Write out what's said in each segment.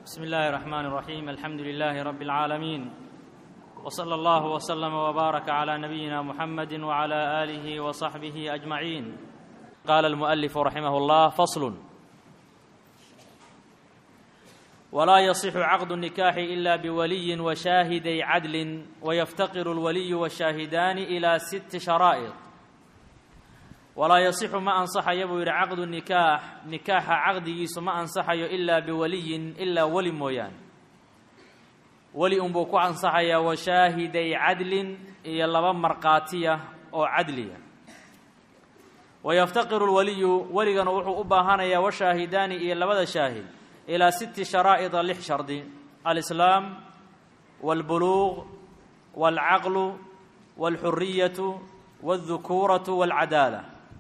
بسم الله الرحمن الرحيم الحمد لله رب العالمين وصلى الله وسلم وبارك على نبينا محمد وعلى اله وصحبه اجمعين قال المؤلف رحمه الله فصل ولا يصح عقد النكاح الا بولي وشاهدي عدل ويفتقر الولي والشاهدان الى ست شرائط walaa yasixu ma ansaxayo buu yidhi caqdu nikaax nikaaxa caqdigiisu ma ansaxayo ilaa biwaliyin ilaa weli mooyaane weli unbuu ku ansaxayaa wa shaahiday cadlin iyo laba markhaatiya oo cadliya wayaftaqiru lwaliyu weligana wuxuu u baahanayaa washaahidaani iyo labada shaahid ilaa siti sharaa'ida lix shardi alislaam wاlbuluuq wاlcaqlu wاlxuriyatu wاldukuuratu wاlcadaala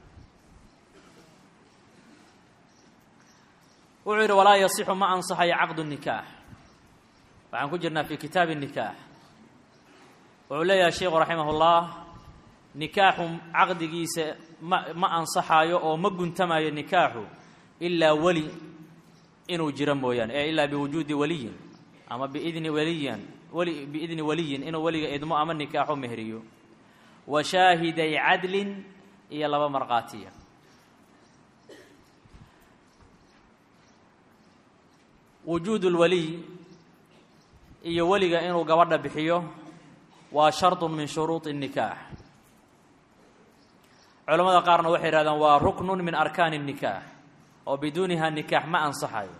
wuxuu yidhi walaa yasixu ma ansaxayo caqdu nikaax waxaan ku jirnaa fi kitaabi nikaax wuxuu leeyahay sheikhu raximah ullah nikaaxu caqdigiisa ma ma ansaxaayo oo ma guntamayo nikaaxu ilaa weli inuu jiro mooyaane ee ilaa biwujuudi waliyin ama biidni waliyan weli biidni waliyin inuu weliga idmo ama nikaaxu mehriyo wa shaahiday cadlin iyo laba markhaatiya wujuud اlwaliy iyo weliga inuu gabadha bixiyo waa sharط min shuruuط الnikaax culamada qaarna waxay yidhahdaan waa ruknu min arkaani الnikaax oo biduuniha nikaax ma ansaxayo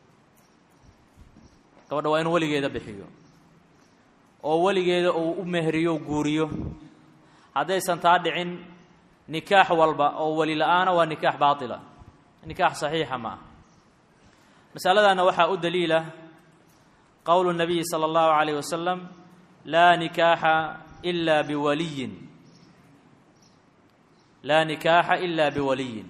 gabadha waa inuu weligeeda bixiyo oo weligeeda uu u mehriyo guuriyo haddaysan taa dhicin nikaax walba oo weli la-aana waa nikaax baatila nikaax saxiixa ma ah masaladana waxaa u daliila qowlu الnabiyi salى اllahu عalayه wasalam laa nikaaxa ila biwaliyin laa nikaaxa ila biwaliyin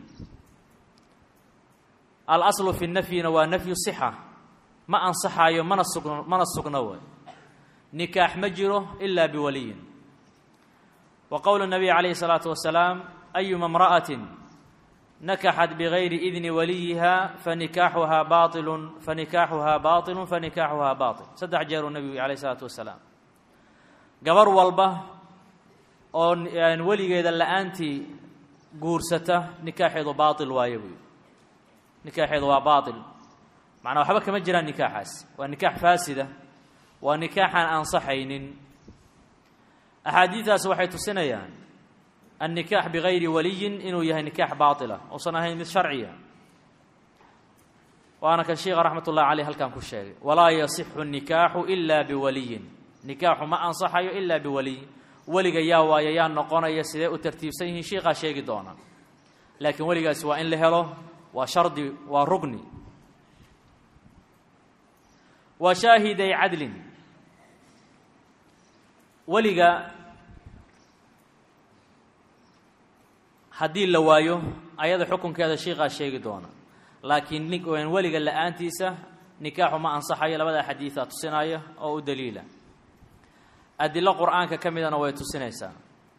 alaslu fi nafyina waa nafyu sixa ma ansaxaayo mana sugno mana sugno way nikaax ma jiro ila biwaliyin wa qowlu الnabiy calayhi الsalaatu wasalaam ayuma اmra'ati nakaxat bigayri idni waliyiha fanikaaxuhaa bailu fanikaaxuhaa baailu fanikaaxuhaa baail saddex jeeruu nebigu alayh isalaatu wasalaam gabar walba oo weligeeda la-aantii guursata nikaaxeedu baail waaye buy nikaaxeedu waa baail macnaa waxba kama jiraan nikaaxaas waa nikaax faasida waa nikaaxaan ansaxaynin axaadiidaas waxay tusinayaan النikاx bغayri waliyin inuu yahay nikaax baطila uusan ahayn mid sharciya waana kan sheika raxmat ullahi aleyh halkan ku sheegay walaa yasixu الnikaaxu ila biwaliyin nikaaxu ma ansaxayo ila biwaliy weliga yaa waayo yaa noqonaya sidee u tartiibsan yihiin shiikaa sheegi doona laakiin weligaasi waa in la helo waa shardi waa rugni wa shaahiday cadlin weliga haddii la waayo ayada xukunkeeda shiikaa sheegi doona laakiin nin weliga la-aantiisa nikaaxu ma ansaxayo labada xadiida tusinaya oo u daliila adilo qur-aanka ka midana way tusinaysaa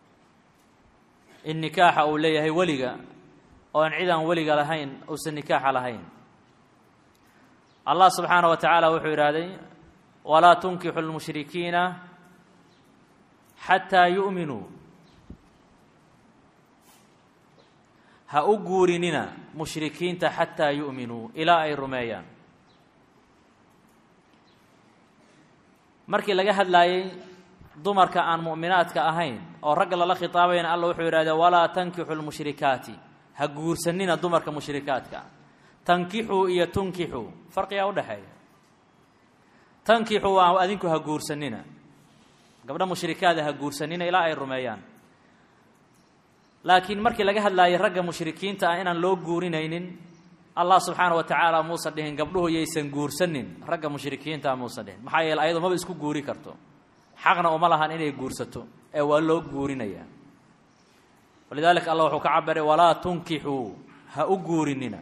in nikaaxa uu leeyahay weliga oo aan cid aan weliga lahayn uusan nikaaxa lahayn allah subxaana wa tacaala wuxuu yidhaahday walaa tunkixu lmushrikiina xataa yu'minuu ha u guurinina mushrikiinta xataa yu'minuu ilaa ay rumeeyaan markii laga hadlaayey dumarka aan mu'minaadka ahayn oo ragga lala khitaabayna alla wuxuu yidhahdee walaa tankixu lmushrikaati ha guursanina dumarka mushrikaadka tankixuu iyo tunkixuu farqigaa udhexeeya tankixuu waa adinku ha guursanina gabdha mushrikaada ha guursanina ilaa ay rumeeyaan laakiin markii laga hadlaayay ragga mushrikiinta ah inaan loo guurinaynin allah subxaana wa tacaala muusan dhihin gabdhuhu yaysan guursanin ragga mushrikiinta muusan dhihin maxaa yeele ayado maba isku guuri karto xaqna uma lahan inay guursato ee waa loo guurinayaa walidaalika allah wuxuu ka cabiray walaa tunkixuu ha u guurinina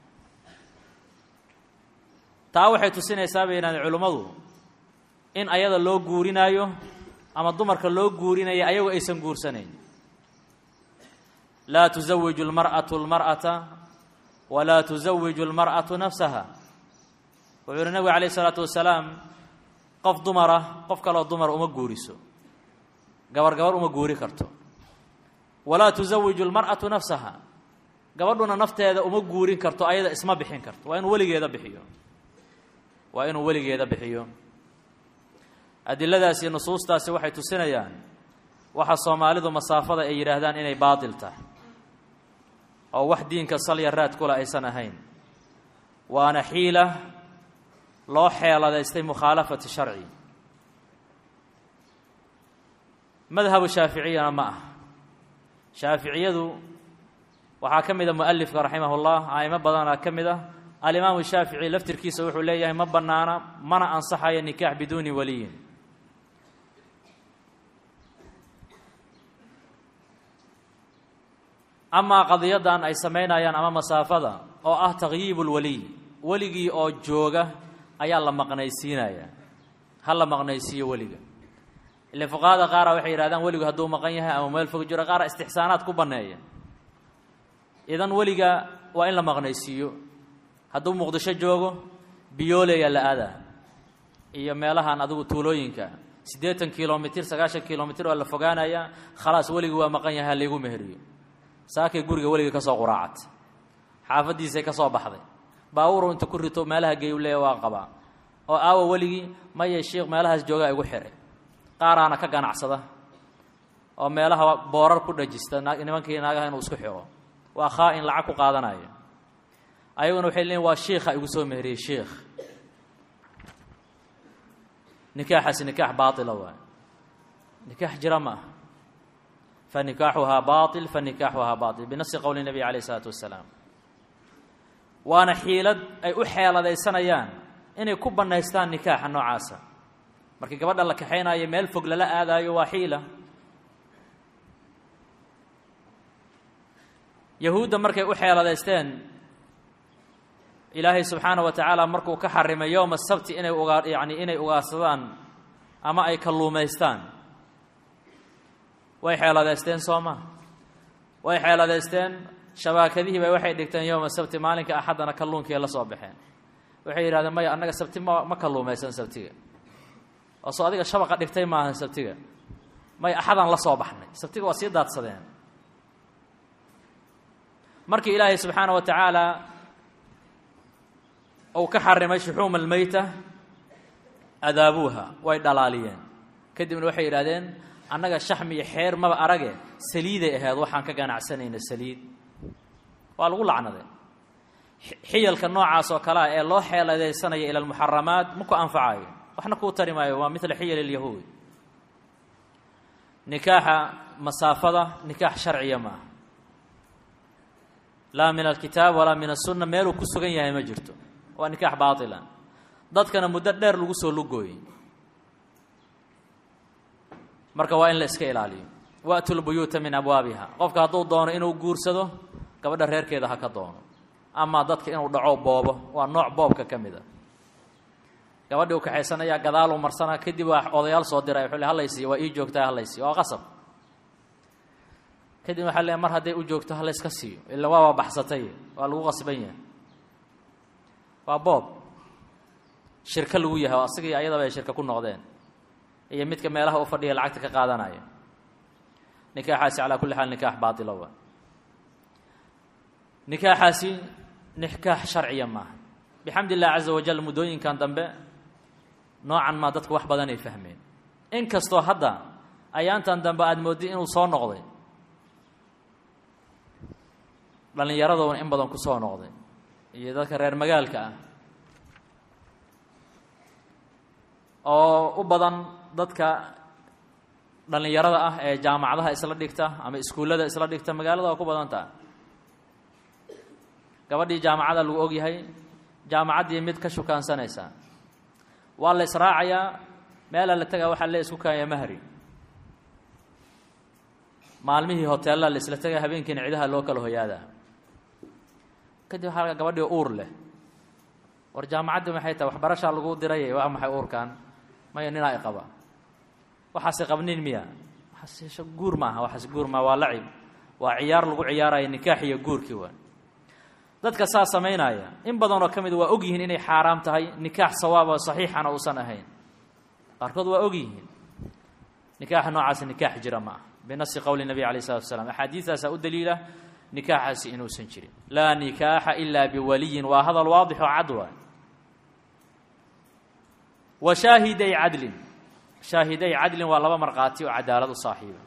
taa waxay tusinaysaa bay yidhahdeen culimmadu in ayada loo guurinaayo ama dumarka loo guurinaya ayagu aysan guursanayn laa تزawiju اlmarأaة اlmarأaةa walaa تزawiju اlmarأaةu nafsaha wuxuu uhi nabigu calayh isalaatu wasalaam qof dumara qof kaloo dumara uma guuriso gabar gabar uma guuri karto walaa tusawiju lmar'atu nafsaha gabadhuna nafteeda uma guurin karto ayada isma bixin karto waa inuu weligeeda bixiyo waa inuu weligeeda bixiyo adiladaasi iyo nusuustaasi waxay tusinayaan waxa soomaalidu masaafada ay yidhaahdaan inay baatil tahay oo wax diinka salya raad kula aysan ahayn waana xiila loo xeeladaystay mukhaalafati sharci madhabu shaaficiyana ma ah shaaficiyadu waxaa ka mida mualifka raximah اllah aimo badanaa ka mid ah alimaamu shaafici laftirkiisa wuxuu leeyahay ma banaana mana ansaxayo nikaax biduuni waliyin amaa qadiyadan ay samaynayaan ama masaafada oo ah takyiib اlwaliy weligii oo jooga ayaa la maqnaysiinaya ha la maqnaysiiyo weliga ile fuqahada qaara waxay yidhahdaan weligu hadduu maqan yahay ama meel fog jiro qaara istixsaanaad ku banneeya idan weliga waa in la maqnaysiiyo hadduu muqdisho joogo biyooleya la aadaa iyo meelahan adigu tuulooyinka siddeetan kilomitir sagaashan kilomitir oo la fogaanaya khalaas weligii waa maqan yahay ha laygu meheriyo saakay guriga weligii ka soo quraacat xaafaddiisay ka soo baxday baawuru inta ku rito meelaha geey u leeya waa qabaa oo aawa weligii maya sheikh meelahaas joogaa igu xihay qaaraana ka ganacsada oo meelaha boorar ku dhajista nimankii naagaha inuu isku xiro waa khaa-in lacag ku qaadanayo ayaguna waxay leeyiin waa shiikha igu soo meheriyey shiikh nikaaxaasi nikaax baatila waay nikaax jira ma ah fa nikaaxuhaa baatil fa nikaaxuhaa baatil binafsi qowli nabiy calayh isalaatu wassalaam waana xiilad ay u xeeladaysanayaan inay ku bannaystaan nikaaxa noocaasa markii gabadha la kaxaynaayo meel fog lala aadaayo waa xiila yahuudda markay u xeeladaysteen ilaahay subxaana wa tacaala markuu ka xarimay yowma sabti inay ugaa yacni inay ugaarsadaan ama ay kalluumaystaan way xeeladaysteen soo ma way xeeladaysteen shabaakadihii bay waxay dhigteen yowma sabti maalinka axaddana kalluunkii la soo baxeen waxay yidhahdeen maya annaga sabti ma ma kalluumaysan sabtiga oo soo adiga shabaqa dhigtay maahan sabtiga may axadaan la soo baxnay sabtiga waa sii daadsadeen markii ilaahay subxaana wa tacaala uu ka xarimay shuxuuma almeyta adaabuuha way dhalaaliyeen kadibna waxay yidhahdeen annaga shaxmi iyo xeer maba arage saliiday ahayd waxaan ka ganacsanayna saliid waa lagu lacnaday xiyalka noocaas oo kale ah ee loo xeeladaysanaya ila almuxaramaat ma ku anfacayo waxna kuu tari maayo waa midla xiyal ilyahuud nikaaxa masaafada nikaax sharciya maaha laa min alkitaab walaa min asunna meeluu ku sugan yahay ma jirto waa nikaax baatila dadkana muddo dheer lagu soo lugooyey marka waa in la iska ilaaliyo waatu lbuyuuta min abwaabiha qofka hadduu doono inuu guursado gabadha reerkeeda ha ka doono amaa dadka inuu dhaco boobo waa nooc boobka ka mid a gabadhii u kaxaysanayaa gadaal u marsanaa kadib waa odayaal soo diray wuxuu le halaysiiyo waa ii joogtaa halaysiiyo waa qasab kadib waxaa le mar hadday u joogto halayska siiyo ila waaba baxsatay waa lagu qasban yahay waa boob shirko lagu yahay oo asagii ayadaba ay shirka ku noqdeen iyo midka meelaha u fadhiya lacagta ka qaadanaya nikaaxaasi calaa kulli xaal nikaax baatila waa nikaaxaasi nikaax sharciya maaha bixamd illah caza wajal muddooyinkan dambe noocan maa dadku wax badan ay fahmeen inkastoo hadda ayaantan dambe aada moodday inuu soo noqday dhallinyaraduna in badan ku soo noqday iyo dadka reer magaalka ah oo u badan dadka dhallinyarada ah ee jaamacadaha isla dhigta ama iskuullada isla dhigta magaalada waa ku badan taha gabadhii jaamacada lagu ogyahay jaamacaddii mid ka shukaansanaysaa waa la israacayaa meelaa la tegaa waxaa le isku kaaya mahri maalmihii hoteellaa la isla tegaa habeenkiina cidaha loo kala hoyaadaa kadib waxaa gabadhii uur leh war jaamacaddii maxay tahay waxbarashaa lagu diray waa maxay uurkan maya ninaa i qaba waxaase qabnin miya waxaas guur maaha waxaas guur maaha waa lacib waa ciyaar lagu ciyaaraya nikaax iyo guurkii waa dadka saa samaynaya in badanoo ka mid waa og yihiin inay xaaraam tahay nikaax sawaab oo saxiixana uusan ahayn qaarkood waa og yihiin nikaaxa noocaasi nikaax jira ma ah binasi qowli nabi alayh isalatu wasalaam axaadiidaasaa u daliila nikaaxaasi inuusan jirin laa nikaaxa ilaa biwaliyin waa hadal waadix oo cad waay wa shaahiday cadlin shaahiday cadlin waa laba markhaati oo cadaalad u saaxiiba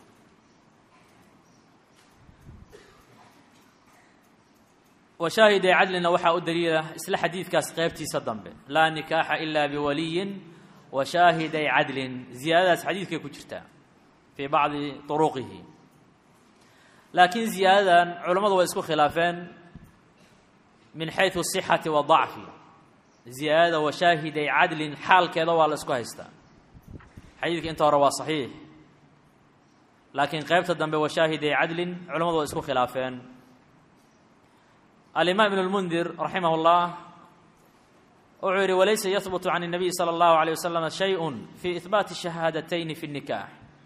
wa shaahiday cadlinna waxaa u daliila isla xadiidkaas qeybtiisa dambe laa nikaaxa ilaa biwaliyin wa shaahiday cadlin ziyaadadaas xadiidkay ku jirtaa fii bacdi turuqihi laakiin ziyaadadan culammadu way isku khilaafeen min xayثu الصixati wa ضacfi ziyaadada wa shaahiday cadlin xaalkeeda waa la isku haystaa xadiidka inta hore waa صaxiix laakiin qeybta dambe wa shaahiday cadlin culamadu way isku khilaafeen alimaam ibn اlmundir raximah اllah wuxuu yihi walaysa yahbutu can الnabiy salى اllahu عalيه waslama shayء fi ihbaati shahaadaتayni fi الnikaax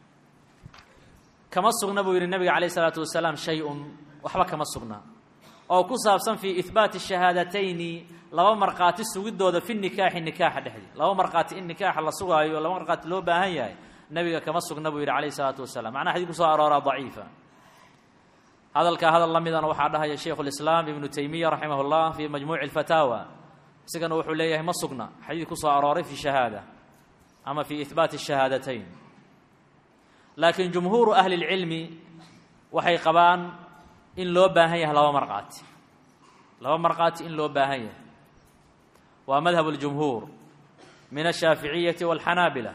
kama sugna buu yihi nabiga calayh isalaatu wasalaam shay-un waxba kama sugna oo ku saabsan fii ihbaati shahaadatayni laba markhaati sugidooda fi nikaaxi nikaaxa dhexdii laba markhaati in nikaaxa la sugaayo laba markhaati loo baahan yahay nabiga kama sugna buu yidhi calayh isalaatu wasalaam macnaha xadii kusoo arooraa daciifa hadalkaa hadal la midana waxaa dhahaya shaykhu lislaam ibnu taymiya raximah llah fii majmuuci alfataawa isagana wuxuu leeyahay ma sugna xadiid kusoo arooray fi shahaada ama fi ihbaati shahaadatayn laakiin jumhuuru ahli اlcilmi waxay qabaan in loo baahan yahay laba markhaati laba markhaati in loo baahan yahay waa madhab اljumhuur min ashaaficiyati wاlxanaabila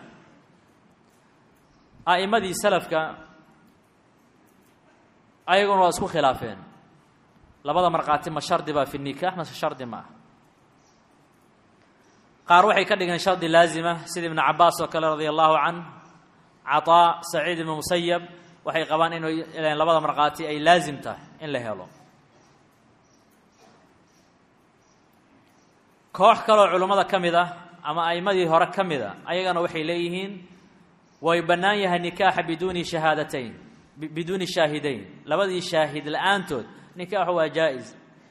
a'imadii salafka ayaguna waa isku khilaafeen labada markhaati ma shardi baa fi nikaax mase shardi ma ah qaar waxay ka dhigeen shardi laazima sida ibnu cabaas oo kale radia allahu canh caطaa saciid ibnu musayab waxay qabaan inu labada markhaati ay laazim tahay in la helo koox kaloo culummada ka mid ah ama a'imadii hore ka mid a ayagana waxay leeyihiin way bannaan yahay nikaaxa biduuni shahaadatayn biduuni shaahidayn labadii shaahid la-aantood nikaaxu waa jaa-is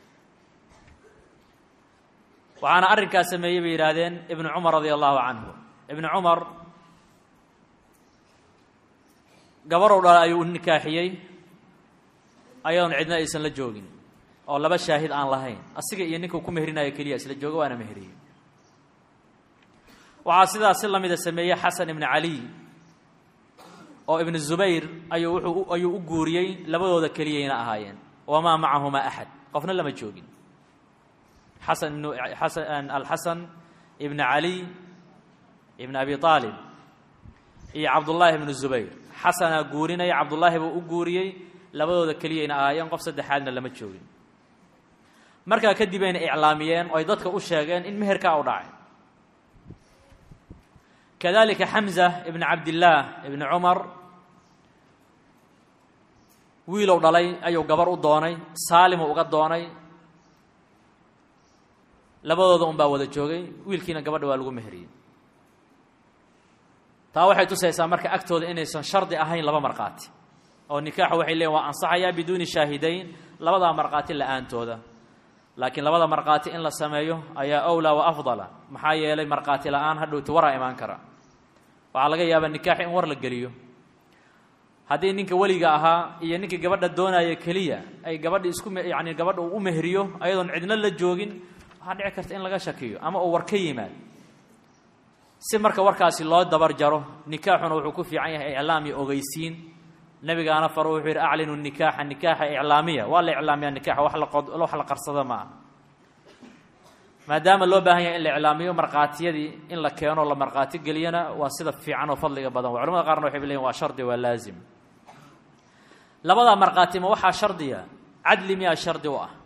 waxaana arrinkaas sameeyey bay yidhaahdeen ibnu cumar radia allahu canhu ibnu cumar gabarow dhala ayuu u nikaaxiyey ayadoon cidna aysan la joogin oo laba shaahid aan lahayn asiga iyo ninkuu ku mehrinayo keliya isla jooga waana mehriyey waxaa sidaas si lamida sameeyey xasan ibnu caliy oo ibnu zubayr ayuu wuxuu ayuu u guuriyey labadooda keliyayna ahaayeen wamaa macahumaa axad qofna lama joogin xasan ibnu xasan alxasan ibnu caliy ibn abi aalib iyo cabdullaahi ibnu zubayr xasanaa guurinaya cabdullaahi buu u guuriyey labadooda keliyayna ahaayeen qof saddexaadna lama joogin markaa kadib ayna iclaamiyeen oo ay dadka u sheegeen in meherkaa u dhacay kadalika xamza ibn cabdillaah ibni cumar wiilow dhalay ayuu gabar u doonay saalimu uga doonay labadooda un baa wada joogay wiilkiina gabadha waa lagu meheriyey taa waxay tusaysaa marka agtooda inaysan shardi ahayn laba markhaati oo nikaaxu waxay leeyiin waa ansaxayaa biduuni shaahidayn labadaa markhaati la-aantooda laakiin labada markhaati in la sameeyo ayaa awlaa wa afdala maxaa yeelay markhaati la-aan hadhowti waraa imaan kara waxaa laga yaabaa nikaaxi in war la geliyo haddii ninka weliga ahaa iyo ninkii gabadha doonaya keliya ay gabadha isku yani gabadha uu u mehriyo ayadoon cidna la joogin waxaa dhici karta in laga shakiyo ama uu war ka yimaad si marka warkaasi loo dabar jaro nikaaxuna wuxuu ku fiican yahay iclaam iyo ogeysiin nabigaana faro wuxuu yidhi aclinu nikaaxa nikaaxa iclaamiya waa la iclaamiyaa nikaxa wax laqod wax la qarsado ma aha maadaama loo baahan yahay in la iclaamiyo markhaatiyadii in la keeno la markhaati geliyana waa sida fiican oo fadliga badan wa culamada qaarna waxay leeyiin waa shardi waa laazim labadaa markhaati ma waxaa shardiya cadli miyaa shardi u ah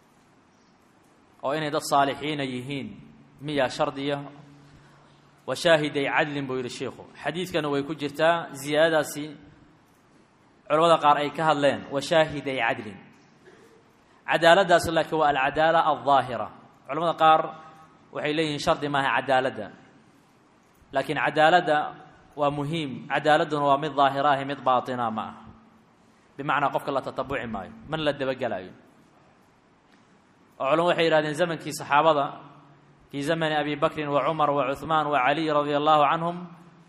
oo inay dad saalixiina yihiin miyaa shardiya wa shaahiday cadlin buu yidhi sheikhu xadiidkana way ku jirtaa ziyaadadaasi culamada qaar ay ka hadleen wa shaahiday cadlin cadaaladdaas laakiin waa alcadaala aldaahira culamada qaar waxay leeyihiin shardi maaha cadaaladda laakiin cadaaladda waa muhiim cadaaladduna waa mid daahiraahi mid baatina ma ah bimacnaa qofka la tatabuci maayo mana la dabagelaayo oo culamo waxay yihahdeen zamankii saxaabada fii zamani abi bakrin wa cumar wa cuhmaan wa caliy radia allahu canhum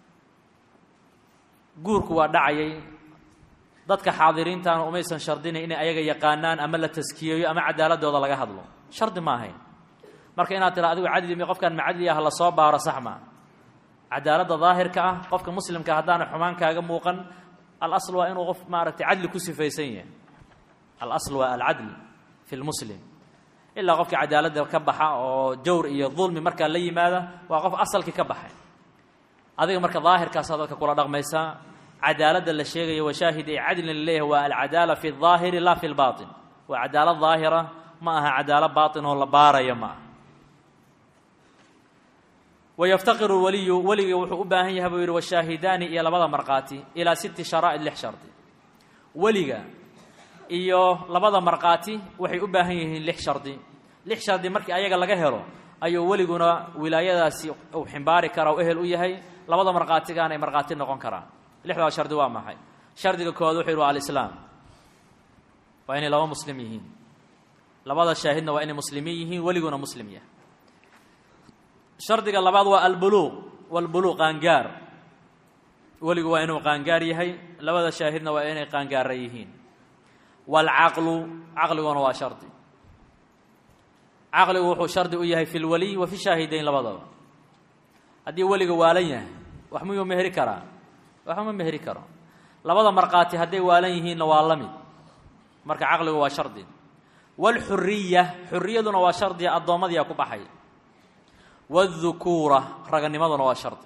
guurku waa dhacayay dadka xaadiriintana umaysan shardinayn inay ayaga yaqaanaan ama la taskiyeeyo ama cadaaladooda laga hadlo shardi ma ahayn marka inaad tira adigu cadli mi qofkaan macadli ah la soo baaro sax maa cadaaladda daahirka ah qofka muslimka haddaana xumaan kaaga muuqan alasl waa inuu qof maaragtay cadli ku sifaysan yahay alasl waa alcadl fi lmuslim ilaa qofka cadaaladda ka baxa oo jawr iyo dulmi markaa la yimaada waa qof asalkii ka baxay adiga marka daahirkaasaa dadka kula dhaqmaysaa cadaaladda la sheegayo washaahid ee cadlin laleeyahay waa alcadaala fi اdaahiri la fi lbaطin waa cadaalad daahira ma aha cadaalo baaطin oo la baaraya ma aha wayaftaqiru waliyu weliga wuxuu u baahan yahay buu yidhi washaahidaani iyo labada markhaati ilaa sitti sharaa'id lix shardi weliga iyo labada markhaati waxay u baahan yihiin lix shardi lix shardi markii ayaga laga helo ayuu weliguna wilaayadaasi uu ximbaari karaa u ehel u yahay labada markhaatigaana ay markhaati noqon karaan lixdaa shardi waa maxay shardiga koowaad wuxuu yidhi waa alislaam waa inay laba muslim yihiin labada shaahidna waa inay muslimiin yihiin weliguna muslim yahay shardiga labaad waa albuluuq walbuluuq qaangaar weligu waa inuu qaangaar yahay labada shaahidna waa inay qaangaara yihiin waalcaqlu caqliguna waa shardi caqligu wuxuu shardi u yahay fi lwaliy wa fi shaahidayn labadaba haddii weliga waalan yahay wax miyuu meheri karaa waxba ma meheri karo labada markhaati hadday waalan yihiinna waa la mid marka caqligu waa shardi waalxuriya xuriyaduna waa shardiga addoommadiia ku baxay wاdukuura raganimaduna waa shardi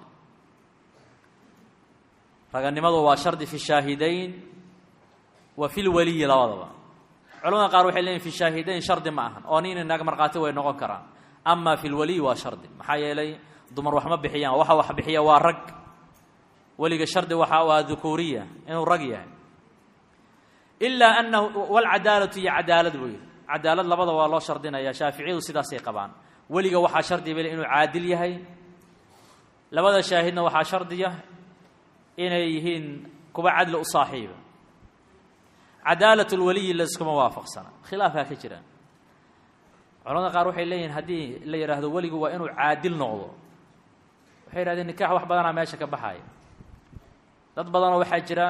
raganimadu waa shardi fi shaahidayn wa fi lwaliyi labadaba culamada qaar waxay leeyihin fi shaahidayn shardi ma ahan oo nin inaga markhaati way noqon karaan ama fi lwaliyi waa shardi maxaa yeelay dumar wax ma bixiyaan waxa wax bixiya waa rag weliga shardi waxa waa dukuuriya inuu rag yahay ilaa anahu wاlcadaalatu iyo cadaalad buu yihi cadaalad labada waa loo shardinaya shaaficiyadu sidaasay qabaan weliga waxaa shardiya bale inuu caadil yahay labada shaahidna waxaa shardiya inay yihiin kuwa cadli u saaxiiba cadaalat lwaliyi layskuma waafaqsana khilaafaa ka jira culamada qaar waxay leeyihin haddii la yidhaahdo weligu waa inuu caadil noqdo waxay yihahdeen nikax wax badanaa meesha ka baxaya dad badanoo waxaa jira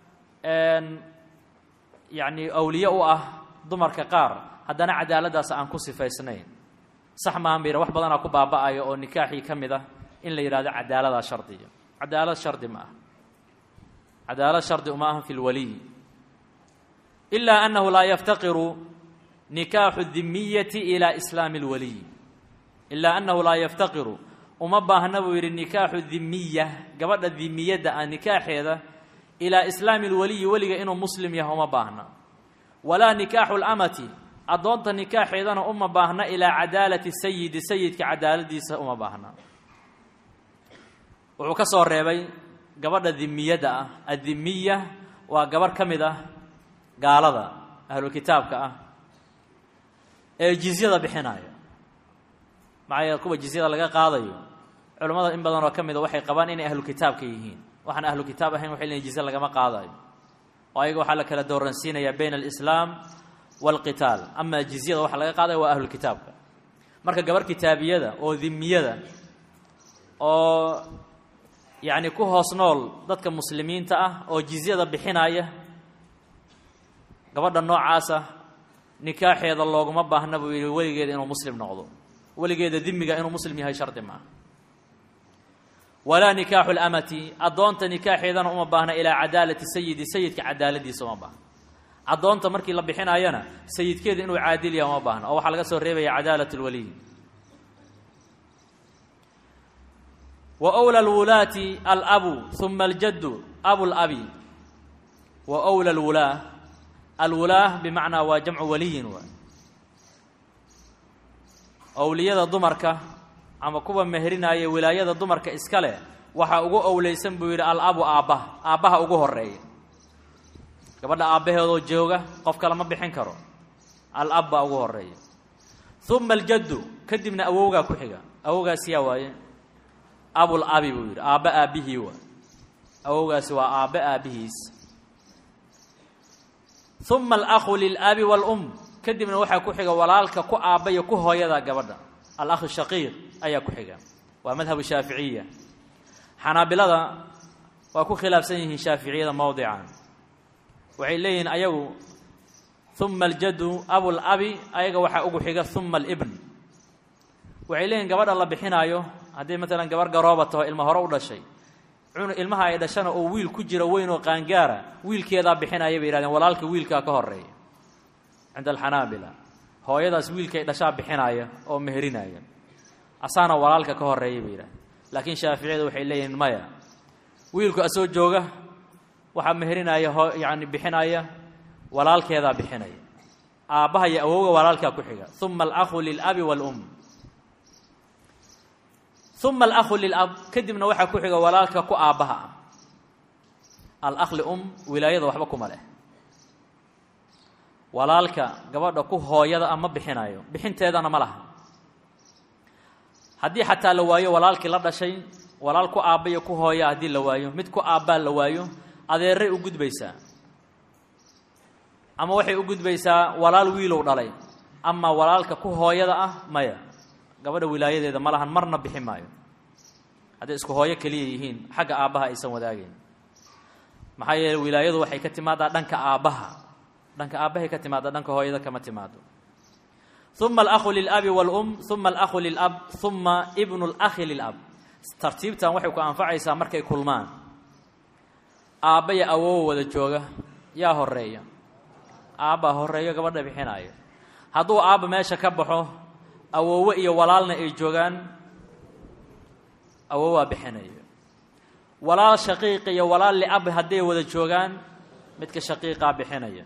yacni awliye u ah dumarka qaar haddana cadaaladdaas aan ku sifaysnayn sax maahan ba yidha wax badanaa ku baaba'aya oo nikaaxii ka mid ah in la yidhahdo cadaaladaa shardiya cadaalad shardi ma aha cadaalad shardi uma aha fi lwaliy ilaa annahu laa yaftaqiru nikaaxu dimiyati ilaa islaami اlwaliy ilaa annahu laa yaftaqiru uma baahna buu yidhi nikaaxu dimiya gabadha dimiyadda ah nikaaxeeda ilaa islaami اlwaliyi weliga inuu muslim yahay uma baahna walaa nikaaxu اlamati addoonta nikaaxeedana uma baahna ilaa cadaalati sayidi sayidka cadaaladiisa uma baahna wuxuu ka soo reebay gabadha dimiyadda ah addimiya waa gabarh ka mid ah gaalada ahlukitaabka ah ee jizyada bixinaya maxaa yeele kuwa jizyada laga qaadayo culimmada in badanoo ka mida waxay qabaan inay ahlukitaabka yihiin waxaan ahlu kitaab ahayn waxay leeyiin jizye lagama qaadayo oo ayaga waxaa la kala dooransiinayaa bayna alislaam walqitaal amaa jizyada waxa laga qaadaya waa ahlukitaabka marka gabarh kitaabiyada oo dimiyada oo yacni ku hoos nool dadka muslimiinta ah oo jizyada bixinaya gabadha noocaasa nikaaxeeda looguma baahna buu yidhi weligeeda inuu muslim noqdo weligeeda dimiga inuu muslim yahay shardi maaha walaa nikaaxu lamati addoonta nikaaxeedana uma baahna ilaa cadaalati sayidi sayidka cadaaladiisa uma baahna addoonta markii la bixinayana sayidkeeda inuu caadil yaha uma baahna oo waxaa laga soo reebaya cadaalat lwaliy wa wla lwulaati alabu uma aljaddu abu labi wa wla lwulaa alwulaah bimacnaa waa jamcu waliyin waay owliyada dumarka ama kuwa meherinaya wilaayada dumarka iska leh waxaa ugu owleysan buu yidhi alabu aabbaha aabbaha ugu horeeya gabadha aabbaheedoo jooga qof kale ma bixin karo alab baa ugu horeeya uma aljaddu kadibna awowgaa ku xiga awowgaas yaa waaye abul abi buu yidhi aabbe aabbihii waay awowgaasi waa aabbe aabbihiis uma alakhu lilabi waalum kadibna waxaa ku xiga walaalka ku aabba iyo ku hooyada gabadha alakhu shaqiiq ayaa ku xiga waa madhabu shaaficiya xanaabilada waa ku khilaafsan yihiin shaaficiyada mowdican waxay leeyihiin ayagu uma aljadu abulabi ayaga waxaa ugu xiga uma alibn waxay leeyihin gabadha la bixinaayo haddii maalan gabar garooba taho ilma hore u dhashay ilmaha ay dhashana oo wiil ku jira weyn oo qaangaara wiilkeedaa bixinaya bay yihahdeen walaalka wiilkaa ka horeeya cinda alxanaabila hooyadaas wiilkay dhashaa bixinaya oo meherinaya asaana walaalka ka horeeya bay yidhahdeen laakiin shaaficiyadu waxay leeyihiin maya wiilku asoo jooga waxaa meherinaya ho yacni bixinaya walaalkeedaa bixinaya aabbaha iyo awowga walaalkaa ku xiga uma alakhu lilabi waalum uma alakhu lilab kadibna waxaa ku xiga walaalka ku aabbaha ah alakh lium wilaayada waxba kuma leh walaalka gabadha ku hooyada ah ma bixinayo bixinteedana ma laha haddii xataa la waayo walaalkii la dhashay walaal ku aabba iyo ku hooya haddii la waayo mid ku aabbaa la waayo adeeray u gudbaysaa ama waxay u gudbaysaa walaal wiilow dhalay ama walaalka ku hooyada ah maya gabadha wilaayadeeda ma lahan marna bixi maayo hadday isku hooyo keliya yihiin xagga aabbaha aysan wadaagayn maxaa yeele wilaayadu waxay ka timaadaa dhanka aabbaha dhanka aabbahay ka timaada dhanka hooyada kama timaado uma alakhu lilabi waalum uma alakhu lilab uma ibnu lakhi lilab tartiibtan waxay ku anfacaysaa markay kulmaan aabba iyo awowa wada jooga yaa horeeya aabbaa horeeyo gabadha bixinaayo hadduu aabba meesha ka baxo awoowe iyo walaalna ay joogaan awowaa bixinayo walaal shaqiiq iyo walaal liab hadday wada joogaan midka shaqiiqaa bixinaya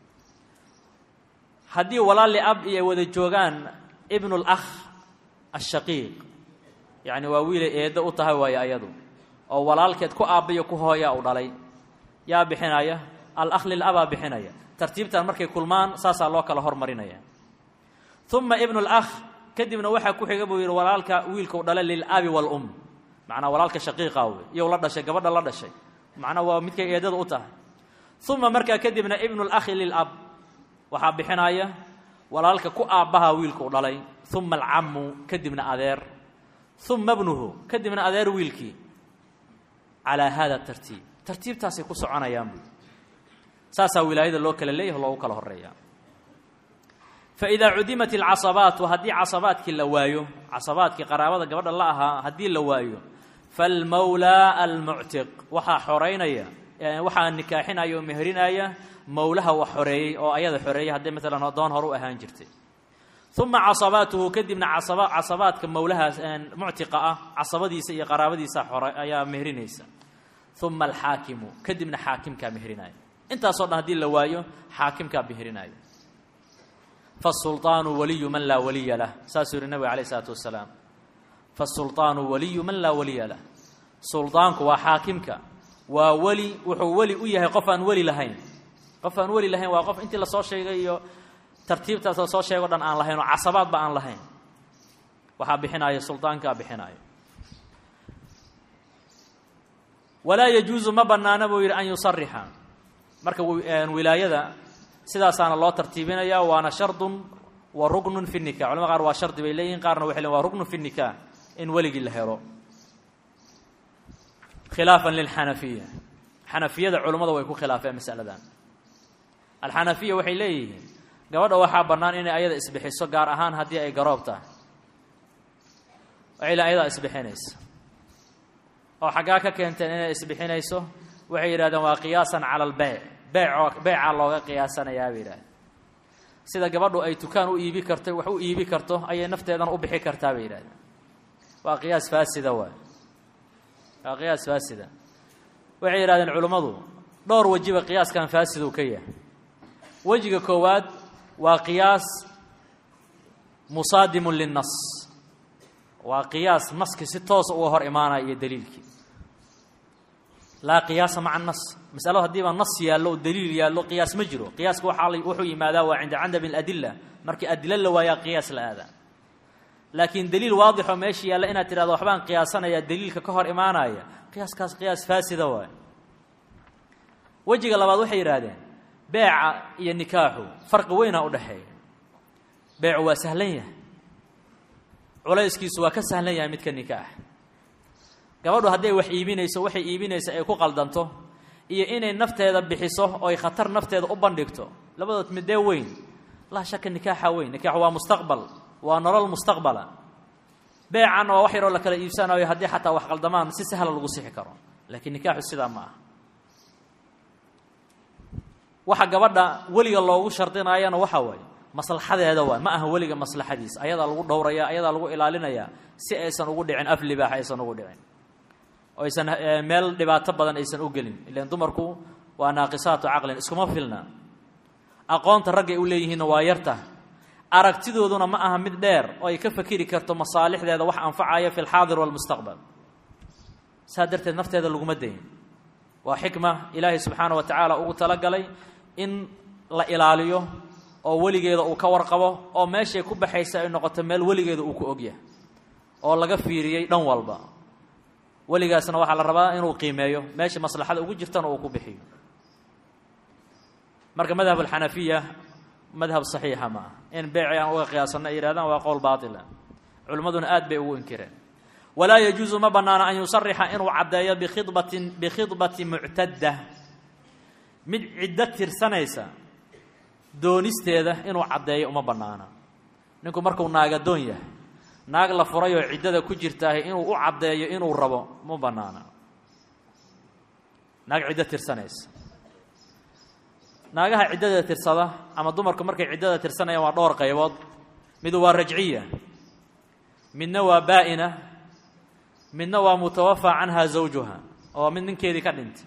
haddii walaal liab iyo wada joogaan ibnu lakh ashaqiiq yacni waa wiilay eeddo u tahay waayo ayadu oo walaalkeed ku aabbayo ku hooyaa u dhalay yaa bixinaya alakh lilabaa bixinaya tartiibtan markay kulmaan saasaa loo kala hormarinaya uma ibnu lakh kadibna waxaa ku xiga buu yidhi walaalka wiilkau dhalay lilabi waalum macnaa walaalka shaqiiqa wey iyow la dhashay gabadha la dhashay macnaa waa midkay eedada u tahay uma markaa kadibna ibnu lakhi lilab waxaa bixinaya walaalka ku aabbaha wiilkau dhalay uma alcamu kadibna adeer uma bnuhu kadibna adeer wiilkii calaa hada tartiib tartiibtaasay ku soconayaan buu saasaa wilaayada loo kala leeyaho loogu kala horeeya faidaa cudimat alcasabaatu haddii casabaadkii la waayo casabaadkii qaraabada gabadha la ahaa haddii la waayo falmawlaa almuctiq waxaa xoreynaya waxaa nikaaxinaya oo meherinaya mowlaha wax xoreeyey oo ayada xoreeyay hadday maalan doon hore u ahaan jirtay uma casabaatuhu kadibna casaba casabaadka mowlahaas muctiqa ah casabadiisa iyo qaraabadiisa xore ayaa meherinaysa uma alxaakimu kadibna xaakimkaa meherinaya intaasoo dhan haddii la waayo xaakimkaa meherinaya fasulطaanu waliyu man laa waliya lah saasuu yihi nabiga alayh isalaatu wasalaam fasulطaanu waliyu man laa waliya lah suldaanku waa xaakimka waa weli wuxuu weli u yahay qof aan weli lahayn qof aan weli lahayn waa qof intii lasoo sheegay iyo tartiibtaas lasoo sheego dhan aan lahayn oo casabaadba aan lahayn waxaa bixinaya suldaankaa bixinaya walaa yajuusu ma banaana buu yidhi an yusarixa marka wilaayada sidaasaana loo tartiibinaya waana shardun wa ruknun fi nikah culamada qaar waa shardi bay leeyihin qaarna waxay leeyin waa ruknun fi nikah in weligii la helo khilaafan lilxanafiya xanafiyada culummada way ku khilaafeen masaladan alxanafiya waxay leeyihiin gabadha waxaa bannaan inay ayada isbixiso gaar ahaan haddii ay garoob tahay waxay leein ayadaa isbixinaysa oo xaggaa ka keenteen inay isbixinayso waxay yidhahdeen waa qiyaasan cala albeyc beecoo beecaa looga qiyaasanayaa bay yidhahdeen sida gabadhu ay dukaan u iibi karto wax u iibi karto ayay nafteedana u bixi kartaa bay yidhahdeen waa qiyaas faasida waay waa qiyaas faasida waxay yidhahdeen culummadu dhowr wejiba qiyaaskan faasiduu ka yahay wejiga koowaad waa qiyaas musaadimun linnas waa qiyaas naski si toosa uga hor imaanaya iyo daliilkii laa qiyaasa maca nas masaladu haddiiba nas yaallo o daliil yaallo qiyaas ma jiro qiyaaska waxaa wuxuu yimaadaa waa cinda candami aladilla markii adilo la waayaa qiyaas la aadaa laakiin daliil waadixoo meesha yaalla inaad tidhahdo waxbaan qiyaasanayaa daliilka ka hor imaanaya qiyaaskaas qiyaas faasida waay wejiga labaad waxay yidhaahdeen beeca iyo nikaaxu farqi weynaa u dhexeeya beecu waa sahlan yahay culayskiisu waa ka sahlan yahay midka nikaax gabadhu hadday wax iibinayso waxay iibinaysa ay ku qaldanto iyo inay nafteeda bixiso oy khatar nafteeda u bandhigto labadood midee weyn laa shaka nikaaxa weyn nikaax waa mustaqbal waa nolol mustaqbala beecan waa wax yaroo la kala iibsanayo haddii xataa wax qaldamaan si sahla lagu sixi karo laakiin nikaaxu sidaa ma aha waxa gabadha weliga loogu shardinaayana waxaa waaye maslaxadeeda waay ma aha weliga maslaxadiisa ayadaa lagu dhowraya ayadaa lagu ilaalinayaa si aysan ugu dhicin af libaax aysan ugu dhicin oo aysan meel dhibaato badan aysan u gelin ilan dumarku waa naaqisaatu caqlin iskuma filna aqoonta raggay u leeyihiinna waa yarta aragtidooduna ma aha mid dheer oo ay ka fakeri karto masaalixdeeda wax anfacaya fi lxaadir walmustaqbal saa darteed nafteeda laguma dayin waa xikma ilaahay subxaana wa tacaala ugu talagalay in la ilaaliyo oo weligeeda uu ka warqabo oo meeshay ku baxaysa ay noqoto meel weligeeda uu ku ogyahay oo laga fiiriyey dhan walba weligaasna waxaa la rabaa inuu qiimeeyo meesha maslaxada ugu jirtana uu ku bixiyo marka madhab alxanafiya madhab saxiixa ma ah in beeci aan uga qiyaasanno ay yihahdaan waa qowl baatila culimmaduna aad bay ugu inkireen walaa yajuusu ma bannaana an yusarixa inuu caddeeyo bikhidbatin bikhidbati muctadda mid ciddo tirsanaysa doonisteeda inuu caddeeyo uma bannaana ninku markuu naagadoon yahay naag la furay oo ciddada ku jirtaahay inuu u caddeeyo inuu rabo ma bannaana naag ciddo tirsanaysa naagaha ciddada tirsada ama dumarku markay ciddada tirsanayaan waa dhowr qaybood midu waa rajciya midna waa baa'ina midna waa mutawafaa canha zawjuha oo mid ninkeedii ka dhintay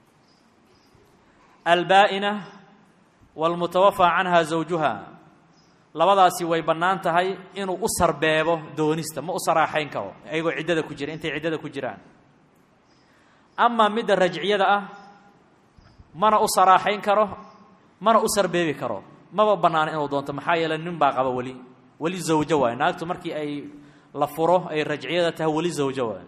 albaa'ina waalmutawafaa canha zawjuha labadaasi way bannaan tahay inuu u sarbeebo doonista ma u saraaxayn karo ayagoo ciddada ku jira intay ciddada ku jiraan amaa midda rajciyada ah mana u saraaxayn karo mana u sarbeebi karo maba bannaana inuu doonto maxaa yeeley nin baa qaba weli weli zawjo waayo naagtu markii ay la furo ay rajciyada tahay weli zawjo waayo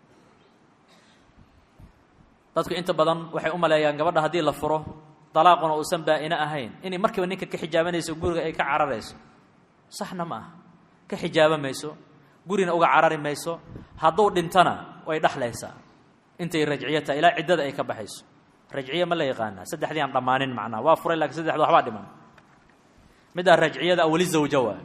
dadku inta badan waxay u maleeyaan gabadha haddii la furo dalaaquna uusan baa'ino ahayn inay markiiba ninka ka xijaabanayso guriga ay ka cararayso saxna ma aha ka xijaaba mayso gurina uga carari mayso hadduu dhintana way dhexlaysaa intay rajciyo tahay ilaa ciddada ay ka baxayso rajciye ma la yaqaanaa saddexdii aan dhammaanin macnaha waa furay lakiin saddexda waxbaa dhiman middaa rajciyada ah weli zawjo waa